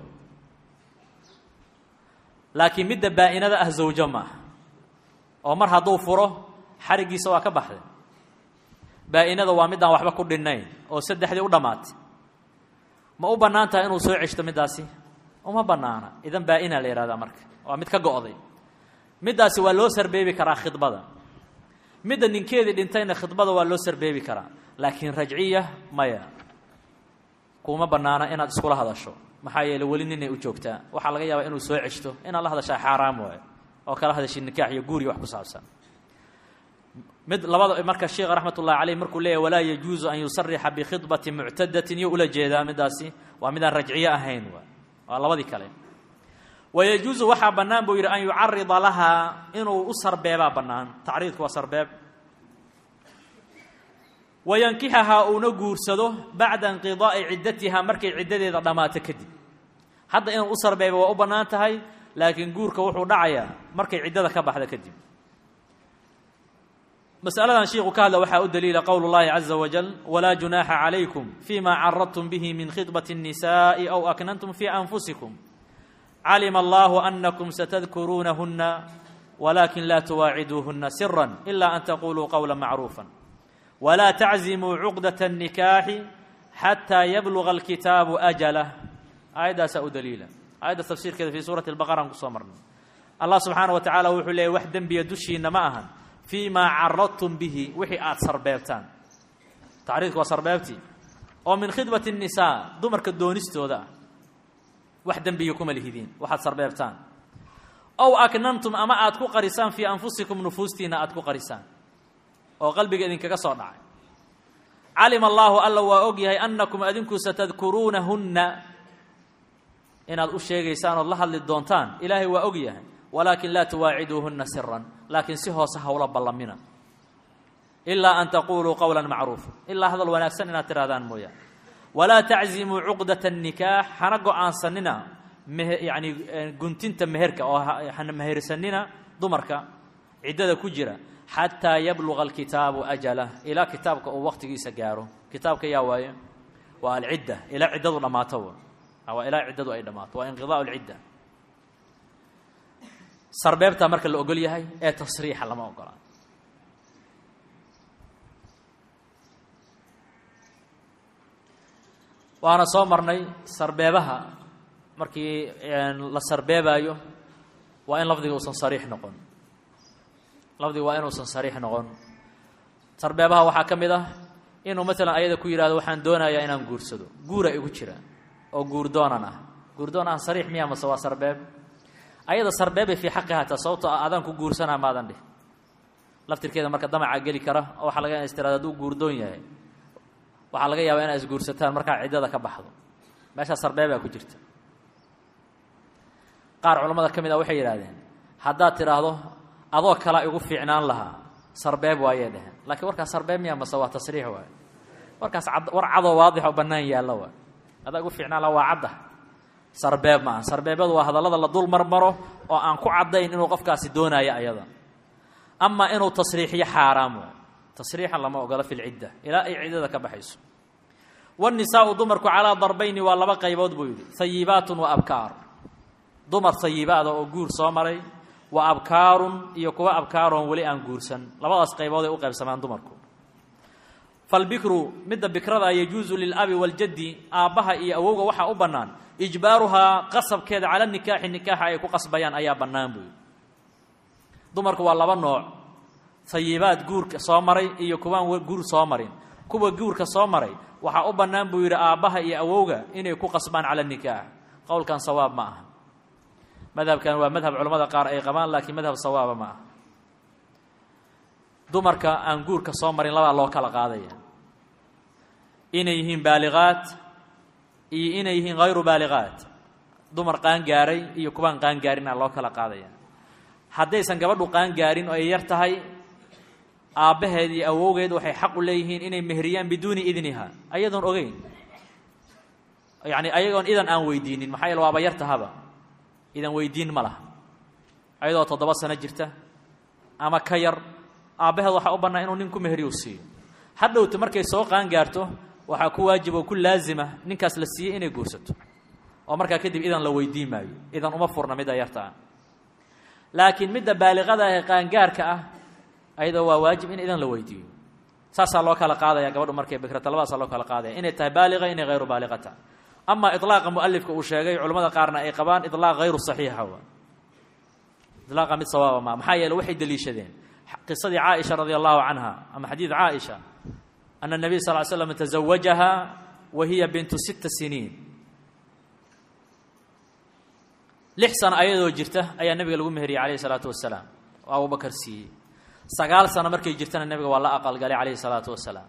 laakiin midda baa'inada ah zawjo ma aha oo mar hadduu furo xariggiisa waa ka baxday baa'inada waa middaan waxba ku dhinnayn oo saddexdii u dhammaatay ma u bannaan tahay inuu soo ceshto middaasi uma bannaana idan baa'ina la yihahdaa marka waa mid ka go'day middaasi waa loo sarbeebi karaa khidbada midda ninkeedii dhintayna khidbada waa loo sarbeebi karaa laakiin rajciya maya kuma bannaana inaad iskula hadasho maxaa yeeley weli ninay u joogtaa waxaa laga yaabaa inuu soo ceshto inaad la hadashaa xaaraam waayo oo kala hadashii nikaax iyo guuriyo wax ku saabsan mid labada marka sheekha raxmat ullahi caleyh markuu leeyahy walaa yajuusu an yusarixa bikhidbati muctadatin iyo ula jeedaa middaasi waa midaan rajciye ahayn waay waa labadii kale wayajuusu waxaa bannaan buu yidhi an yucarida lahaa inuu u sarbeebaa bannaan tacriidku waa sarbeeb wayankixahaa uuna guursado bacda inqidaa'i ciddatiha markay ciddadeeda dhammaato kadib hadda inuu u sarbeeba waa u bannaan tahay laakiin guurka wuxuu dhacayaa markay ciddada ka baxda kadib masaladan shiiku ka hadla waxaa u daliila qowl اllahi caza wajal walaa junaaxa calaykum fima caradtum bihi min khidbati الnisaءi aw aknantum fi anfusikum calima allahu anakum satadkuruunahuna walakin la tuwaaciduuhuna sira ila an taquluu qowla macruufa walaa taczimuu cuqdaة الnikaaxi xataa yabluga alkitaabu ajalah aayaddaasaa u daliila aayadda tafsiirkeeda fi suurati اlbaqara aan kusoo marnay allah subxaana wa tacala wuxuu leeyay wax dembiya dushiina ma ahan fii maa caradtum bihi wixii aada sarbeebtaan tacriidku waa sarbeebtii oo min khidbati الnisaa dumarka doonistooda ah wax dembiya kuma lihidiin waxaad sarbeebtaan ow aknantum ama aad ku qarisaan fii anfusikum nufuustiina aad ku qarisaan oo qalbiga idinkaga soo dhacay calima allaahu alla waa og yahay annakum adinku satadkuruunahunna inaad u sheegaysaan ood la hadli doontaan ilaahay waa og yahay walaakin laa tuwaaciduuhunna siran laakiin si hoose hawla ballamina ilaa an taquuluu qowla macruufa ilaa hadal wanaagsan inaad tirahdaan mooyaane walaa taczimuu cuqdata الnikaax hana go-aansanina yani guntinta meherka oo hana mehersanina dumarka ciddada ku jira xataa yabluga alkitaabu ajalah ilaa kitaabka uu waqtigiisa gaaro kitaabka yaa waaye waa alcidda ilaa ciddadu dhammaato waa ilaa ciddadu ay dhammaato waa inqidaa alcidda sarbeebtaa marka la ogol yahay ee tasriixa lama ogola waana soo marnay sarbeebaha markii la sarbeebaayo waa in lafdiga uusan sariix noqon lafdiga waa inuusan sariix noqon sarbeebaha waxaa ka mid ah inuu maalan ayada ku yidhahdo waxaan doonayaa inaan guursado guura igu jira oo guurdoonan ah guurdoon ah sariix miya mase waa sarbeeb ayada sarbeebay fii xaqi hataa sababtoo ah adaan ku guursanaa maadan dhih laftirkeeda marka damacaa geli kara oo waxaa laga istiraada hadduu guurdoon yahay waxaa laga yaabaa inaa isguursataan markaa ciddada ka baxdo meeshaa sarbeebaa ku jirta qaar culammada ka mid ah waxay yidhahdeen haddaad tidhaahdo adoo kalaa igu fiicnaan lahaa sarbeeb waayay dheheen laakiin warkaas sarbeeb miya mase waa tasriix waay warkaas ad war cadoo waadix oo bannaan yaalla waay adaa igu fiicnaan lahaa waa cadda sarbeeb maaha sarbeebyadu waa hadallada la dul marmaro oo aan ku caddayn inuu qofkaasi doonaayo ayada amaa inuu tasriixiyo xaaraam waay tasriixan lama ogola fi lcidda ilaa ay ciddada ka baxayso wاnisaau dumarku calaa darbayni waa laba qaybood buu yidhi hayibaatun wa abkaar dumar hayibaada oo guur soo maray wa abkaarun iyo kuwa abkaaroon weli aan guursan labadaas qaybood ay u qaybsamaan dumarku falbikru midda bikrada yajuusu lilabi waاljaddi aabbaha iyo awowga waxaa u bannaan ijbaaruhaa qasabkeeda cala nikaaxi nikaaxa ay ku qasbayaan ayaa bannaan buu yidhi dumarku waa laba nooc hayibaad guurka soo maray iyo kuwaan guur soo marin kuwa guurka soo maray waxaa u bannaan buu yidhi aabbaha iyo awowga inay ku qasbaan cala nikaax qowlkan sawaab ma aha madhabkan waa madhab culamada qaar ay qabaan laakiin madhab sawaaba ma aha dumarka aan guurka soo marin labaa loo kala qaadaya inay yihiin baaliqaat iyo inay yihiin hayru baaliqaat dumar qaangaaray iyo kuwaan qaangaarinaa loo kala qaadaya haddaysan gabadhu qaangaarin oo ay yar tahay aabbaheed iyo awowgeed waxay xaq u leeyihiin inay mehriyaan biduuni idniha ayadoon ogeyn yacni ayagoon idan aan weydiinin maxaa yeele waaba yar tahaba idan weydiin ma laha ayadoo toddoba sano jirta ama ka yar aabbaheed waxaa u bannaa inuu nin ku mehriyu siiyo hadhowta markay soo qaangaarto waxaa ku waajib oo ku laazima ninkaas la siiyey inay guursato oo markaa kadib idan la weydiin maayo idan uma furna midda yarta ah laakiin midda baaliqada ee qaangaarka ah ayadoo waa waajib in idan la weydiiyo saasaa loo kala qaadaya gabadhu markay bikrata labadaasaa loo kala qaadaya inay tahay baaliqa inay hayru baaliqata ama ilaaqa mualifka uu sheegay culamada qaarna ay qabaan ilaaq hayru saxiixa wa ilaaqa mid sawaaba ma maxaa yeele waxay deliishadeen qisadii caaisha radi allahu canha ama xadiid caaisha ana nabiy sal l slam tazawajaha wa hiya bintu sita siniin lix sano ayadoo jirta ayaa nabiga lagu meheriyey calayhi salaatu wasalaam oo abubakar siiyey sagaal sano markay jirtana nebiga waa la aqalgalay calayhi salaatu wasalaam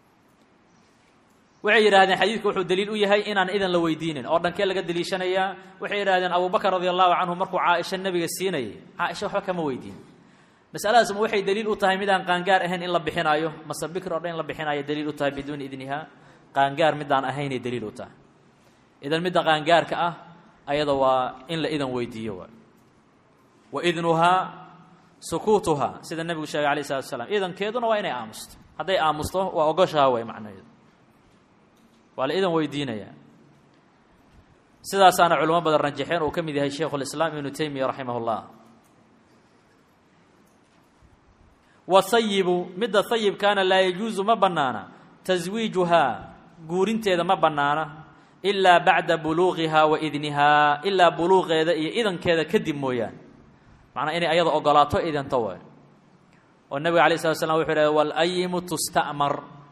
waxay yidhahdeen xadiidku wuxuu daliil u yahay inaan idan la weydiinin oo dhankee laga deliishanayaa waxay yidhahdeen abubakar radi allahu canhu markuu caaisha nebiga siinayay caaisha waxba kama weydiin masaladaas ma waxay daliil u tahay midaan qaangaar ahayn in la bixinaayo mase bikr o dhan in la bixinaayo daliil u tahay biduuni idniha qaangaar midaan ahaynay daliil u tahay idan midda qaangaarka ah ayada waa in la idan weydiiyo waay wa idnuhaa sukuutuhaa sida nebigu sheegay alayh salatu slam idankeeduna waa inay aamusto hadday aamusto waa ogoshaha way macnaheedu waa la idan weydiinayaa sidaasaana culamo badan rajaxeen uu ka mid yahay sheikhu lislaam ibnu taymiya raximah اllah wahayibu midda hayibkaana laa yajuusu ma bannaana taswiijuhaa guurinteeda ma bannaana ilaa bacda buluuqihaa wa idnihaa ilaa buluuqeeda iyo idankeeda kadib mooyaane macnaa inay ayada ogolaato idanto waay oo nebiga alay slat slam wuxuu yidhahd walayimu tusta'mar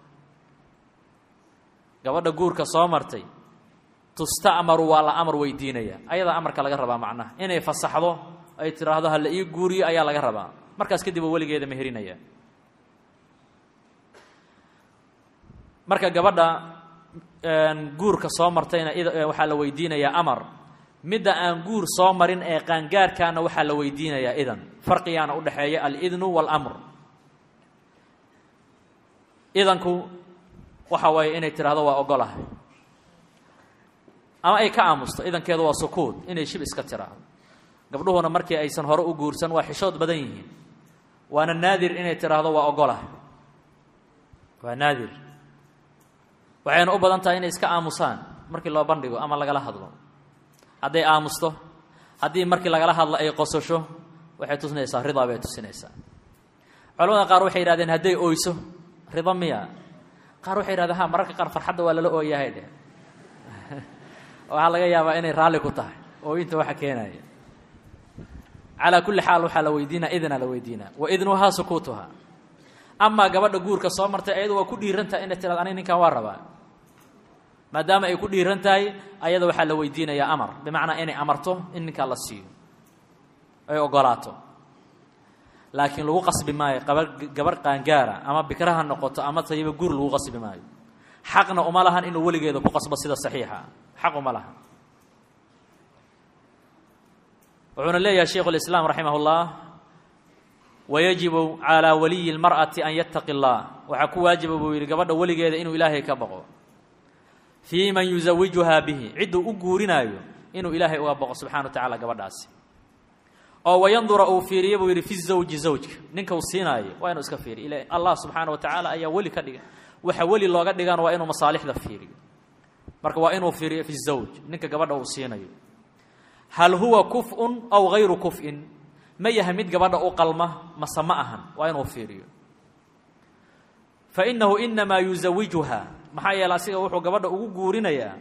gabadha guurka soo martay tusta'maru waa la amar weydiinaya ayadaa amarka laga rabaa macnaha inay fasaxdo ay tidhaahdo ha la ii guuriyo ayaa laga rabaa markaas kadib oo weligeeda meherinaya marka gabadha guurka soo martayna waxaa la weydiinayaa amar midda aan guur soo marin ee qaangaarkaana waxaa la weydiinayaa idan farqigaana udhexeeya alidnu waalamr idanku waxa waaye inay tidhahdo waa ogolahay ama ay ka aamusto idankeedu waa sukuud inay shib iska tiraahdo gabdhuhuna markii aysan hore u guursan waa xishood badan yihiin waana naadir inay tidhaahdo waa ogolah waa naadir waxayna u badan tahay inay iska aamusaan markii loo bandhigo ama lagala hadlo hadday aamusto haddii markii lagala hadlo ay qososho waxay tusinaysaa ridaa bay tusinaysaa culamada qaar waxay yidhahdeen hadday oyso rida miya qaar waxay yidhahdeen ha mararka qaar farxadda waa lala ooyahay dheh waxaa laga yaabaa inay raalli ku tahay ooyinta waxa keenaya calaa kulli xaal waxaa la weydiinaa idinaa la weydiinaa wa idnuhaa sukuutuha amaa gabadha guurka soo martay ayadu waa ku dhiiran tahay inay tirado aniga ninkan waa rabaa maadaama ay ku dhiiran tahay ayada waxaa la weydiinayaa amar bimacnaa inay amarto in ninkaa la siiyo ay ogolaato laakiin lagu qasbi maayo qaba gabarh qaangaara ama bikraha noqoto ama tayiba guur lagu qasbi maayo xaqna uma lahan inuu weligeeda ku qasbo sida saxiixa xaq uma lahan wuxuuna leeyahay shaykhu اlislaam raximah اllah wayajibu calىa waliyi اlmarأati an yataqi اllah waxaa ku waajiba buu yidhi gabadha weligeeda inuu ilaahay ka baqo fii man yusawijuhaa bihi cidduu u guurinaayo inuu ilaahay uga baqo subxana wa tacala gabadhaasi oo wayandura uu fiiriyo buu yidhi fi zawji zawjka ninka uu siinaayo waa inuu iska fiiriyo ila allah subxaana wa tacaala ayaa weli ka dhiga waxa weli looga dhigan waa inuu masaalixda fiiriyo marka waa inuu fiiriyo fi zawj ninka gabadha uu siinayo hal huwa kuf-un aw hayru kuf-in ma yahay mid gabadha u qalma mase ma ahan waa inuu fiiriyo fa innahu inamaa yusawijuha maxaa yeele asiga wuxuu gabadha ugu guurinayaa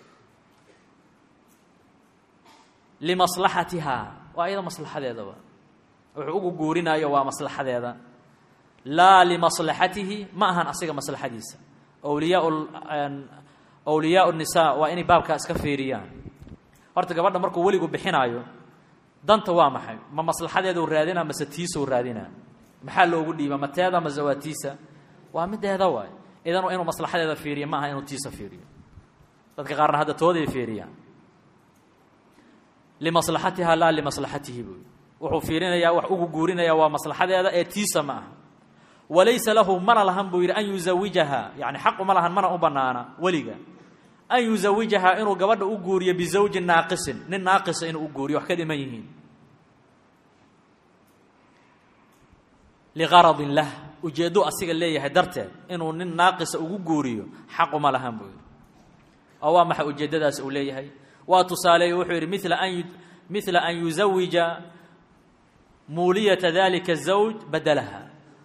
limaslaxatiha waa iyada maslaxadeedaba wuxuu ugu guurinayo waa maslaxadeeda laa limaslaxatihi ma ahan asiga maslaxadiisa wliyaa awliyaa nisaa waa inay baabkaa iska fiiriyaan horta gabadha markuu weligu bixinaayo danta waa maxay ma maslaxadeeduu raadinaa mase tiisuu raadinaa maxaa loogu dhiiba ma teeda mase waa tiisa waa mideeda waay idan waa inuu maslaxadeeda fiiriyo ma aha inuu tiisa fiiriyo dadka qaarna hadda tooday fiiriyaan limaslaxatiha laa limaslaxatihi buy wuxuu fiirinayaa wax ugu guurinayaa waa maslaxadeeda ee tiisa ma aha walaysa lahu mana lahan buu yidhi an yusawijaha yani xaq uma lahan mana u banaana weliga an yusawijahaa inuu gabadha u guuriyo bizawjin naaqisin nin naaqisa inuu u guuriyo wax ka dhiman yihiin liqaradin lah ujeeddo asiga leeyahay darteed inuu nin naaqisa ugu guuriyo xaq uma lahan buu yidhi oo waa maxay ujeeddadaas uu leeyahay waa tusaaleeye wuxuu yidhi mila an mila an yusawija muuliyata dalika zawj badalaha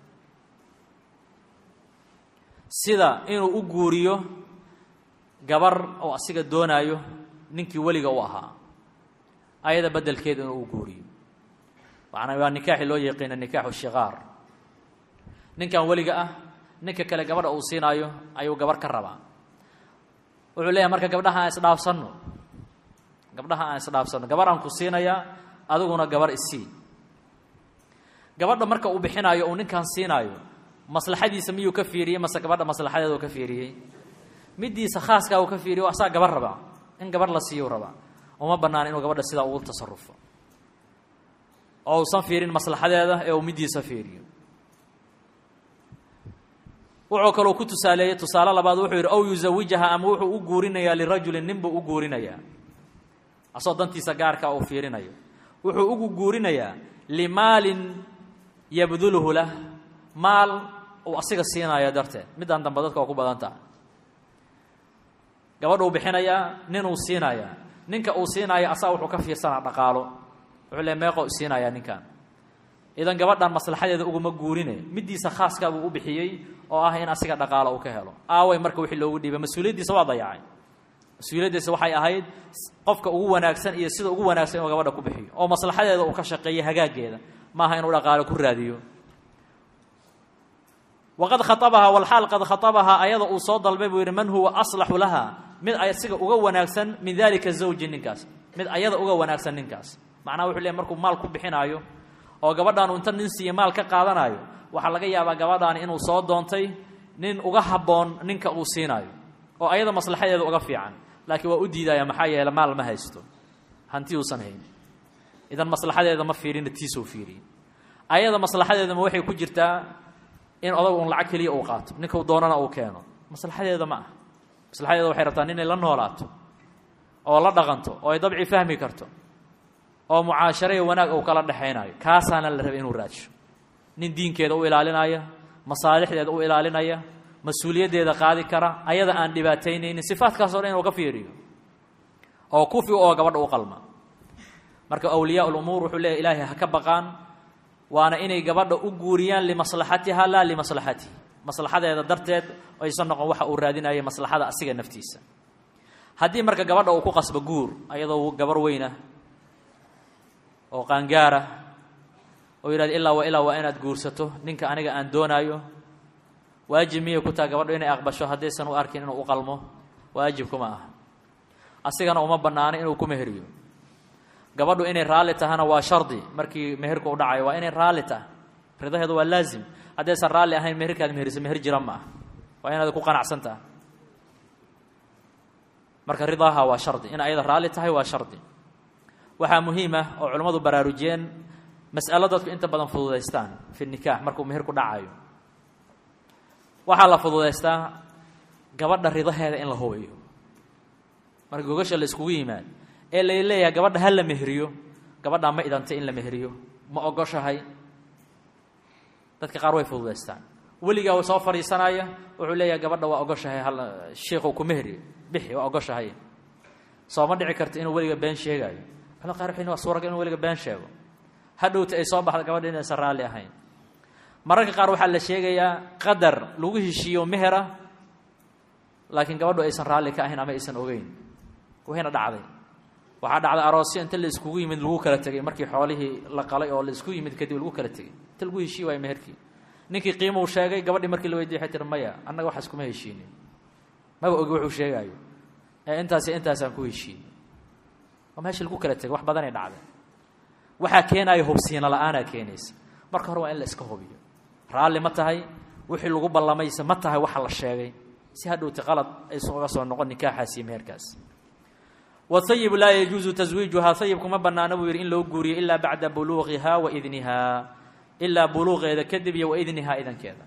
sida inuu u guuriyo gabar oo asiga doonaayo ninkii weliga u ahaa ayada bedelkeeda inuu u guuriyo macnaa waa nikaaxi loo yaqiina nikaaxu shikaar ninkan weliga ah ninka kale gabadha uu siinaayo ayuu gabar ka rabaa wuxuu leeyahay marka gabdhaha aan isdhaafsanno gabdhaha aan isdhaafsanno gabar aan ku siinayaa adiguna gabar isii gabadha marka uu bixinaayo uu ninkan siinaayo maslaxadiisa miyuu ka fiiriyey mase gabadha maslaxadeeda uu ka fiiriyey middiisa khaaskaa uu ka fiiriyo asaa gabar rabaa in gabar la siiyu rabaa uma banaana inuu gabadha sidaa ugu tasarufo oo uusan fiirin maslaxadeeda ee uu middiisa fiiriyo wuxuu kaloo ku tusaaleeyey tusaale labaad wuxuu yidhi ow yusawijaha ama wuxuu u guurinayaa lirajulin nin buu u guurinayaa asoo dantiisa gaarkaa uu fiirinayo wuxuu ugu guurinayaa limaalin yabduluhu lah maal uu asiga siinaayo darteed middaan dambe dadka waa ku badan taha gabadhuu bixinayaa ninuu siinayaa ninka uu siinaayo asaa wuxuu ka fiirsanaa dhaqaalo wuxuu le meeqo siinayaa ninkan idan gabadhan maslaxadeeda uguma guurine middiisa khaaskaa buu u bixiyey oo ah in asiga dhaqaalo uu ka helo aaway marka wixii loogu dhiibay mas-uuliyaddiisa waa dayacay mas-uuliyaddiisa waxay ahayd qofka ugu wanaagsan iyo sida ugu wanaagsan inuu gabadha ku bixiyo oo maslaxadeeda uu ka shaqeeyo hagaaggeeda maaha inuu dhaqaalo ku raadiyo waqad khaabahaa walxaal qad khaabahaa ayada uu soo dalbay buu yidhi man huwa aslaxu laha mid asiga uga wanaagsan min dalika zawji ninkaas mid ayada uga wanaagsan ninkaas macnaha wuxuu leey markuu maal ku bixinaayo oo gabadhaanu inta nin siiya maal ka qaadanaayo waxaa laga yaabaa gabadhaani inuu soo doontay nin uga habboon ninka uu siinaayo oo ayada maslaxadeeda uga fiican laakiin waa u diidaya maxaa yeele maal ma haysto hanti uusan hayn idan maslaxadeeda ma fiirina tiisuu fiiriye ayada maslaxadeedama waxay ku jirtaa in odagu un lacag keliya uu qaato ninka uu doonana uu keeno maslaxadeeda ma ah maslaxadeeda waxay rabtaa ninay la noolaato oo la dhaqanto oo ay dabci fahmi karto oo mucaasharo iyo wanaag uu kala dhexaynayo kaasaana la rabay inuu raadsho nin diinkeeda u ilaalinaya masaalixdeeda u ilaalinaya mas-uuliyaddeeda qaadi kara ayada aan dhibaataynaynin sifaadkaasoo dhan inuu ka fiiriyo oo kufi oo gabadha u qalma marka awliyaa lumuur wuxuu leeyahy ilaahay ha ka baqaan waana inay gabadha u guuriyaan limaslaxatiha laa limaslaxatihi maslaxadeeda darteed aysan noqon waxa uu raadinaya maslaxada asiga naftiisa haddii marka gabadha uu ku qasbo guur ayadoo gabar weyna oo qaangaara oo yidhahda ilaa wa ilaa waa inaad guursato ninka aniga aan doonaayo waajib miyay ku taha gabadho inay aqbasho haddaysan u arkin inuu u qalmo waajib kuma aha asigana uma bannaano inuu ku meheriyo gabadhu inay raalli tahana waa shardi markii meherka u dhacayo waa inay raalli taha ridaheedu waa laazim haddaysan raalli ahayn meherkaad meheriso meher jira ma ah waa inaad ku qanacsan taha marka ridaaha waa shardi in ayada raalli tahay waa shardi waxaa muhiim ah oo culammadu baraarujiyeen mas'alo dadku inta badan fududaystaan fi nikaax markuu meherku dhacayo waxaa la fududaystaa gabadha ridaheeda in la hubiyo marka gogasha la iskugu yimaad ee la leeyahay gabadha ha la meheriyo gabadhaa ma idantay in la meheriyo ma ogoshahay dadka qaar way fududaystaan weligaa soo fadhiisanaya wuxuu leeyahay gabadha waa ogoshahay hal shiikhu ku meheri bixi waa ogoshahay sooma dhici karta inuu weliga been sheegaayo culamada qaar waxay waa suuragal inuu weliga been sheego hadhowta ay soo baxda gabadha inaysan raalli ahayn mararka qaar waxaa la sheegayaa qadar lagu heshiiyo mehera laakiin gabadhu aysan raalli ka ahayn ama aysan ogeyn wayna dhacday waxaa dhacday aroosyo inta la iskugu yimid lagu kala tegay markii xoolihii la qalay oo la isku yimid kadib lagu kala tegay inta lagu heshiiy waayo meherkii ninkii qiimuu sheegay gabadhii markii la weydiye waxay tiri maya annaga waxaas kuma heshiinin maba ogi wuxuu sheegaayo ee intaasi intaasaan ku heshiinay waa meesha lagu kala tegay wax badanay dhacday waxaa keenaaya hubsiina la-aanaa keenaysa marka hore waa in la iska hubiyo raalli ma tahay wixii lagu ballamaysa ma tahay waxa la sheegay si hadhowti qalad aysan uga soo noqon nikaaxaas iyo meherkaas waayib laa yajuusu taswiijuhaa ayib kuma bannaano buu yidhi in loo guuriyo ilaa bacda buluuqihaa wa idnihaa ilaa buluuqeeda kadib iyo wa idnihaa idankeeda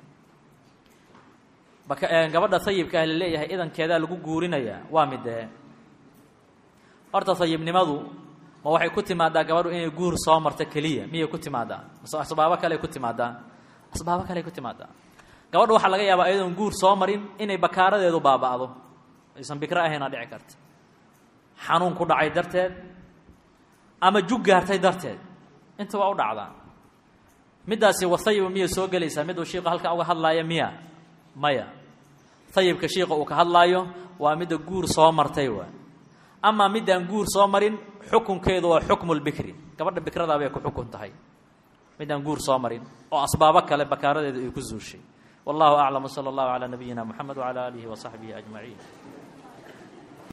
gabadha ayibka ah la leeyahay idankeedaa lagu guurinayaa waa midee horta ayibnimadu ma waxay ku timaadaa gabadhu inay guur soo marto keliya miyay ku timaadaa mase asbaabo kale ku timaadaa asbaabo kale ku timaadaa gabadhu waxaa laga yaabaa iyadoon guur soo marin inay bakaaradeedu baaba'do aysan bikro ahaynaa dhici karta xanuun ku dhacay darteed ama jug gaartay darteed inta waa u dhacdaa middaasi wahayiba miyay soo gelaysaa miduu shiiku halkan uga hadlaaya miya maya hayibka shiika uu ka hadlaayo waa midda guur soo martay waa amaa middaan guur soo marin xukunkeedu waa xukmu lbikri gabadha bikradaa bay ku xukun tahay midaan guur soo marin oo asbaabo kale bakaaradeedu ay ku zuushay wallahu aclam wsala allahu calaa nabiyina moxamed wcala aalihi wasaxbihi ajmaciin